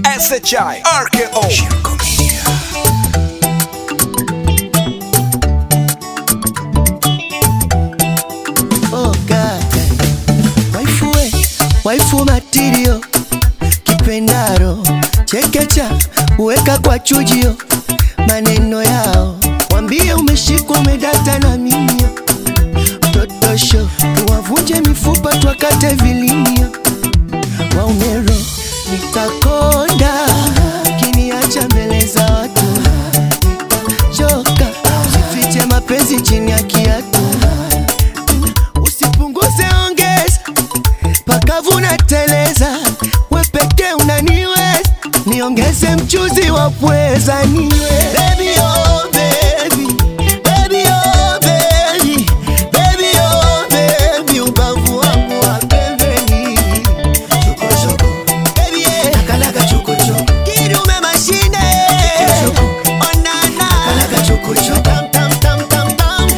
SHI RKO Oh God. Waifu we, waifu matirio kipendaro chekecha uweka kwa chujio maneno yao wambie umeshikwa umedata na mimio totosho tuwavunje mifupa twakate vilimio waumero nitakonda kiniacha mbele za watu nitachoka sifiche mapenzi chini ya kiatu usipunguze ongeza pakavuna teleza wepeke unaniweza niongeze mchuzi wa pweza niwe baby, oh, baby. Baby, oh, baby. Baby, oh, baby. Ubavu wangu wa pembeni. Chokochoko. Baby, yeah. Kidume mashine. Onana. Tam, tam, tam, tam, tam.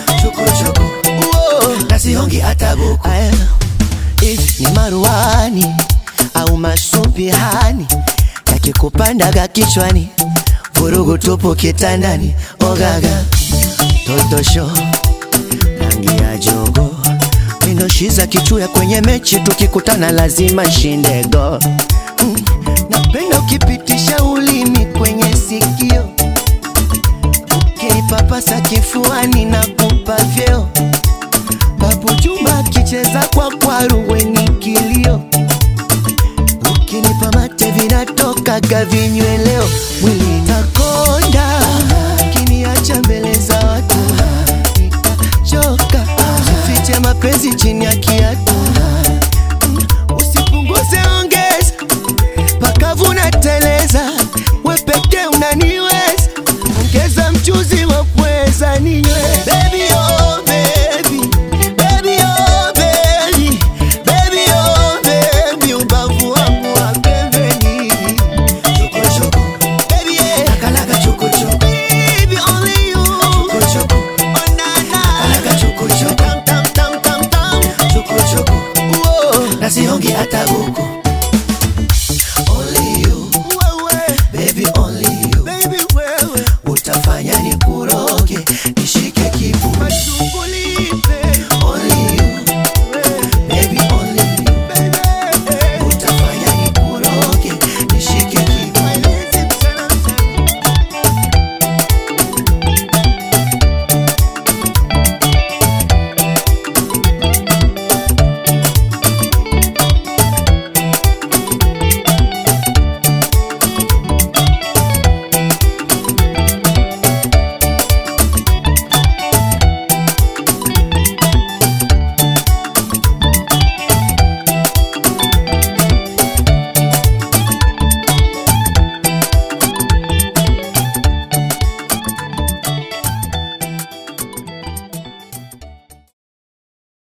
Uo. nasihongi hata buku Aya, if ni maruani au masumbihani yakikupandaga kichwani vurugu tupu kitandani ogaga totosho rangi ya jogo minoshiza kichuya kwenye mechi tukikutana lazima shindego mm. napenda ukipitisha ulimi kwenye sikio ukinipapasa kifuani na kupa vyeo Babu Juma akicheza kwa kwaru weni kilio, ukinipa mate vinatokaga vinyweleo, mwili takonda, kiniacha mbele za watu nitachoka, sifiche mapenzi chini ya kiatu, usipunguze ongeza, pakavuna teleza, wepeke unaniweza, ongeza mchuzi wa pweza ninywe baby, oh, baby. Baby, oh, baby. Baby, oh, baby. Ubavu wangu wa pembeni. chokochoko Baby, yeah. kalaga chokochoko Baby, only you. chokochoko Oh, na, na. kalaga chokochoko